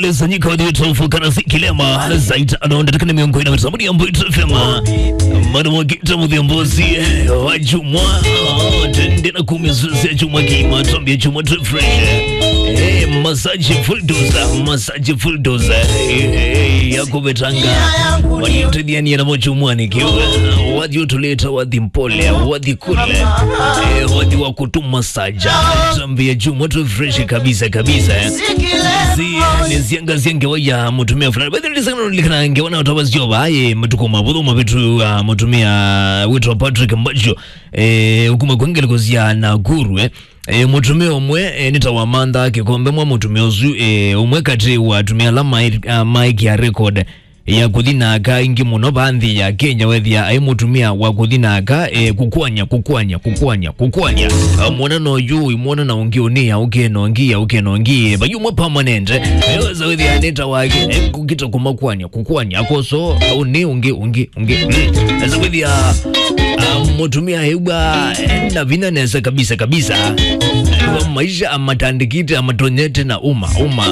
alizanyika wadhiyotofu karasi kilema zaita anaondatakana miongoni na mitamuni ambayo itafema mwana mwakita mudhiambozi wachumwa tendena kumizuzi ya chumwa kima tambia chumwa tu fresh Eh, masaji full dose masaji full dose Eh, yako betanga waliotediani yanamochumwani kiwe wadiotuleta wadhi mpole wadhi kule Eh, wadhi wa kutuma saja tambia chumwa tu fresh kabisa kabisa eh niziangaziange waya mutumia fulani badhilisanalikana ngewana watavazio vaye matukuma vuthuma vitu uh, mutumia witwa patrick mbacho eh, ukuma kwengelikosia na guru eh. E, mutumia umwe e, nitawamantha kikombe mwa mutumia uzu e, umwe kati watumia la mic, uh, mic ya record ya kuthinaka ingi muno vanthi ya kenya wethia ai mutumia wa kuthinaka e, kukwanya kukwanya kukwanya kukwanya uh, mwana uyu imwana na ungi unia ukenongia ukenongie vayumwe permanent weza wethia nita wake e, kukita kumakwanya kukwanya akoso uni ungi ungi ungi mm. eza wethia uh, mutumia hewa e, na vinanesa kabisa kabisa e, maisha amatandikite amatonyete na uma uma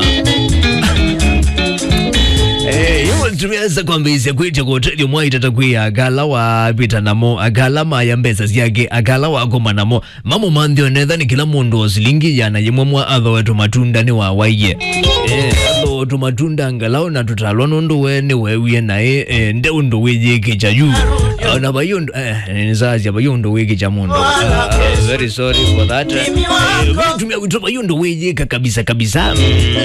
Eh, iwo tumiyasa kwambisa kwitha kuhoteli mwaita takwiya akala wapita namo akala maya mbesa zyake akala wakoma namo mamo manthi onethani kila mundu osilingiyana yimwe mwa atho wetu matunda ni wawaiye eh, atho wetu matunda ngalau na tutalwa nundu we ni wewie naye eh, nde undu wiyikicha yu ona bayundu eh, nisazya bayundu wikicha mundu Ah, ah, very sorry for that Eh, vitumia witwa bayundu wiyika kabisa kabisa mm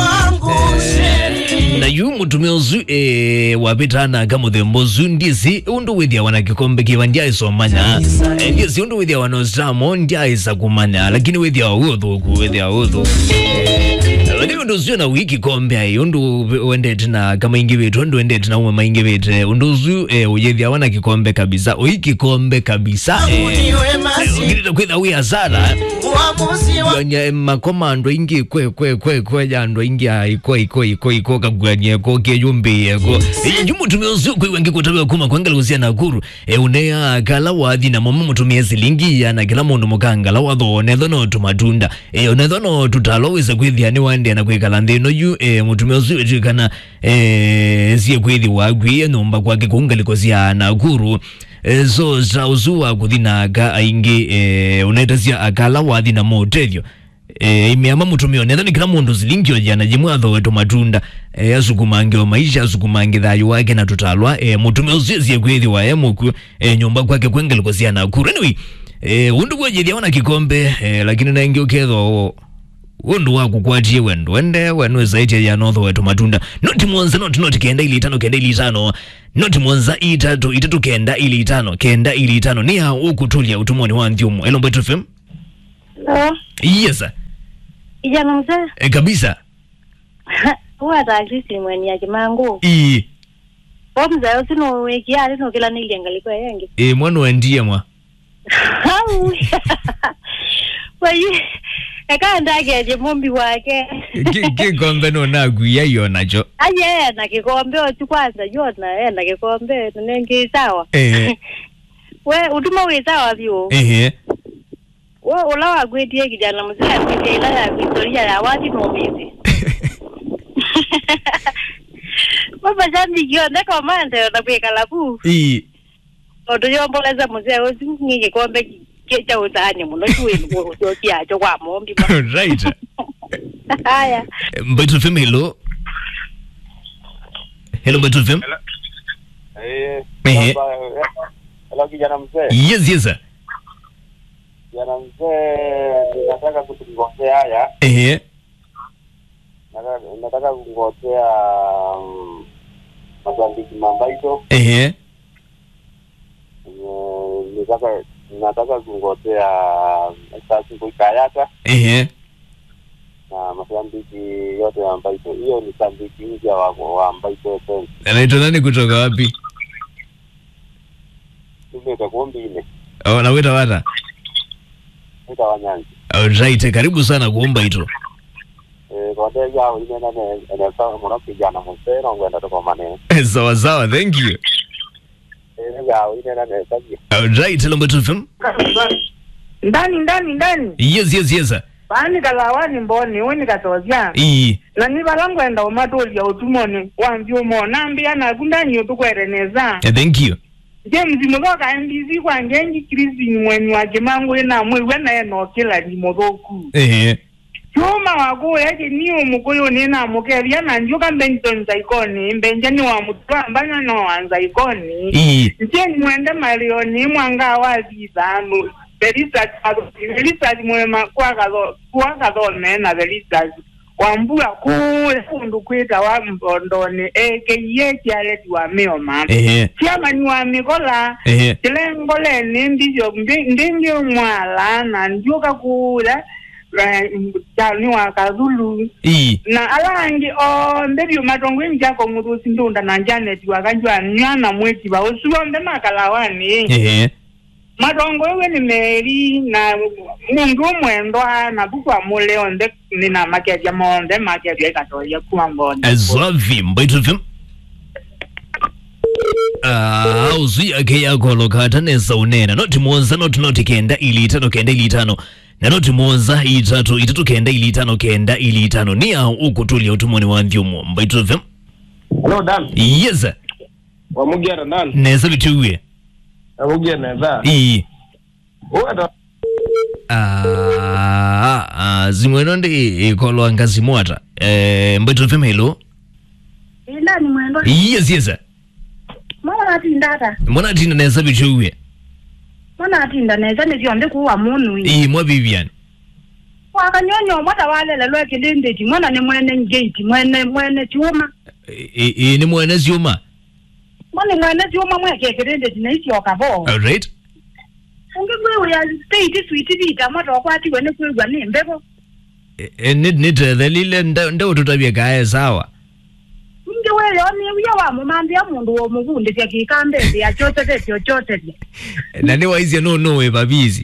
na yu mutumia uzu e, wapitana kamuthembo zu ndizi undu withia wana kikombe kiva ndiaisomanya e, ndizi undu withia wanozamo ndiaisa kumanya lakini withia uthuku withia uthu lakini undu uzu na wiki kombe ai undu wendete na kama ingi vitu undu wendete na umwe maingi vite undu uzu e, uyethia wana kikombe kabisa ui kikombe kabisa e, ungirita kwitha wi hasara kugania makomando ingi kwe kwe kwe kwe jando ingi iko iko iko iko kagwania ko keyumbi yeko yumutumia usiku wengi kutabiwa kuma kwangala kusia na kuru e unea kala wathi na mama mutumia silingi ya na kila mundu mukanga la watho ne thono tumatunda e ne thono tutaloweza kwithia ni wande na kwikala nthino yu e mutumia usiku etikana e sie kwithi wagwie numba kwake kungaliko sia na kuru e, so zauzuwa kuthinaaka aingi e, unaitasia akala wathi na motethyo e, imiama mutumio nethani kila mundu zilingio jana jimwe athowetu matunda e, asukumangio maisha asukumangi thayu wake na tutalwa e, mutumio usizie kwithiwa e muku e, nyumba kwake kwengeliko sia nakuru anyway e, undu kwejithia wana kikombe e, lakini naingi ukethwa undu wakukwatie wendo wende wenu zaiti ya notho wetu matunda noti mwanza noti noti kenda ili itano kenda ili itano noti mwanza itatu itatu kenda ili itano kenda ili itano ni hao ukutulia utumoni wa nthiumu elo mbetu fm Hello, yes kijana mzee e, kabisa huwa taasisi mweni ya kimangu i o mzee usino wekiali no kila niliangalikwa yenge e, mwana wendie mwa au wayi ekandageje mumbi wake Ki- kikombe nonaguia iyo nacho aye ena kikombe otu kwanza yona ena kikombe nengi sawa ehe we utuma wi sawa vyu ehe we ula wagwitie kijana mzee akwitie ila ya historia ya wati nomizi baba jambi kionde komande ona kwikala pu i tondu yomboleza muzee ucio ngi gikombe kya utanya muno kiwinu ucio kiacho kwa mombi right haya mbetu fm hello hello mbetu fm Eh, Ehe. kwamba, eh, hello kijana mzee. yes yes sir. Kijana mzee, nataka kutungozea haya. ehe Nataka nataka kungozea mm, mashabiki mambaito. ehe Eh, Nataka nataka kungozea sasi kuikayata ehe na mashabiki yote ya Mbaito. Hiyo ni shabiki mpya wa wa Mbaito FM. anaitwa nani kutoka wapi Tume itakuombi ile. Oh, nawita wata Ita wanyanzi. right karibu sana kuomba ito Eh, kwa ndio yao ile na ne ne sawa mwana kijana mzee na ngwenda to kwa maneno. sawa sawa thank you Eh, yao ile na ne sawa. right hello mbetu fm ndani ndani ndani yes yes yes sir. vaanikalawani mboni unikatosya ii na nivalangwenda umatolya utumoni wamvyumo nambiya nakundanyiyo tukwereneza Eh, thank you nje mzimuthoka mbisi kwange njikirisi mweni wake mangu inamwiwe naye nokila limuthoku ehe chuma wakuya chiniyo mukuyu ninamukevya nanjuka mbenjito nzaikoni mbenje ni wa mutwambanya no wanzaikoni ii nje mwende malioni mwanga wazizanu velisasi mwema kwakathomena velisasi wambua kule kundu kwita wa mbondoni ekeiye chialeti wa mioma ehe chiamani wa mikola ehe chilengoleni ndicho ndingi mwala na njuka kule chani wa kazulu ii na alangi ombe byumatongo imjako murusi ndunda na janeti wakanjwa nyana mweti ba usiwombe makalawani ehe matongo ewe ni meri na mundu umwendwa na bukwa mule onde nina makevya monde makevya ikatoya kuwa mbonde azwavi mbaitu vim Ah, uzu yake yakolo khatanesa unena noti muonza noti noti kenda ili itano kenda ili itano na noti muonza itatu itatu kenda ili itano kenda ili itano ni au ukutulia utumoni wa mvyumo mbaitu vim Hello Dan. yes Wamugera Dan. neza bituwe Wamugera neza. ii Uwata. Ah, ah, zimweno ndi ikolwa ngazimwata eh, mbaitu vim hello indani mwendo yes yes mwana atinda ata mwana tina neza bituwe mwana atinda neza nevyonde kuwa munu ii mwa vivian wakanyonyo mwata walela lwekilindeti mwana ni mwene ngeti mwene mwene chuma ii ni mwene zyuma mwene mwene chuma mwekekilindeti neisyoka bo alright ungigwiwe ya state switi vita mwata wakwatiwe nikwigwa ni mbevo nithethelile ndaututabia kae sawa ungiwele oniwiya wamumambia mundu womuvundisya kikambezi yachote chochote na niwaisya nunuwe papizi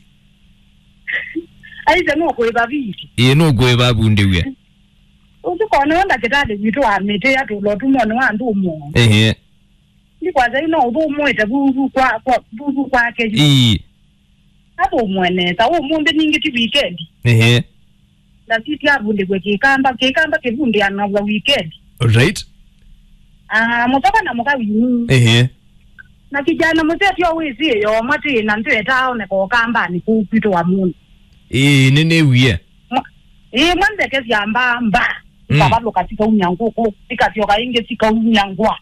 aize nokwiva viti iye nukuwe papundiwe usikone wenda kitali vitu wamite yatulo tumoni wandu umo ehe ndikwaza ino ubu umwete buzu kwa kwa buzu kwake ii apo umwenesa umumbe ningi ti weekend ehe ndasiti avundikwe kikamba kikamba kivundianavwa weekend alright ah mutoka na mukawini ehe na kijana musetio wisi yo mwatina ntwetaone kokambani kuupito wa mundu ii ninewiye ii mwandeke syamba mba Mm. ikavalo katika unyanguku ikatioka inge sika unyangwa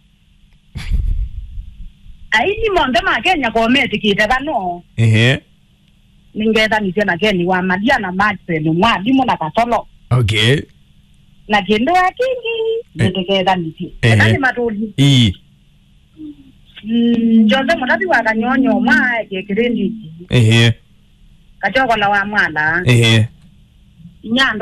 aini monde makenya kometikite vano ehe ningethanisye na keni wa malia na maxen mwalimu na katolo okay na kindu akingi nitikethanisie Ehe. enani matuli ii jonthe mutathi wa kanyonyo mwa kikirindiki ehe kachokola wa mwana ehe inyanda